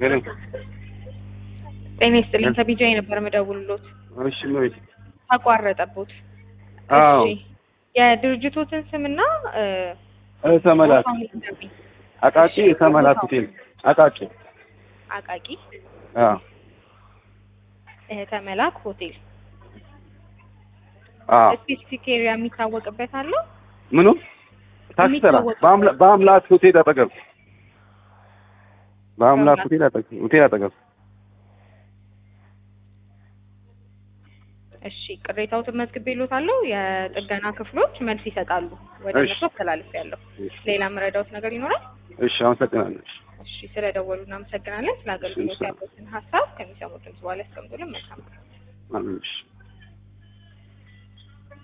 ሄሎ ጤና ይስጥልኝ ከቢጃ የነበረ መደውልሎት እሺ መቤት ተቋረጠቦት። አዎ እሺ የድርጅቶትን ስምና እ፣ እሰመላት ቦታውን ይንገሩኝ። አቃቂ እሰመላት ሆቴል አቃቂ አቃቂ አዎ እህተ መላክ ሆቴል አዎ ስፔሲፊክ ኤሪያ የሚታወቅበት አለው? ምኑ ታክሲ ተራ የሚታወቅ- በአምላ- በአምላክ ሆቴል አጠገብ በአምላክ በአምላክ- ሆቴል አጠገብ ሆቴል አጠገብ እሺ ቅሬታዎትን መዝግቤልዎታለሁ። የጥገና ክፍሎች መልስ ይሰጣሉ። ወደ እሺ። እነሱ አስተላልፌያለሁ። ሌላ መረዳዎት ነገር ይኖራል? እሺ አመሰግናለሁ እሺ ስለደወሉ እናመሰግናለን። ስለ አገልግሎት እሺ። ያሉትን ሀሳብ ከሚሰሙት ድምጽ በኋላ ያስቀምጡልን። መልካም አሜን እሺ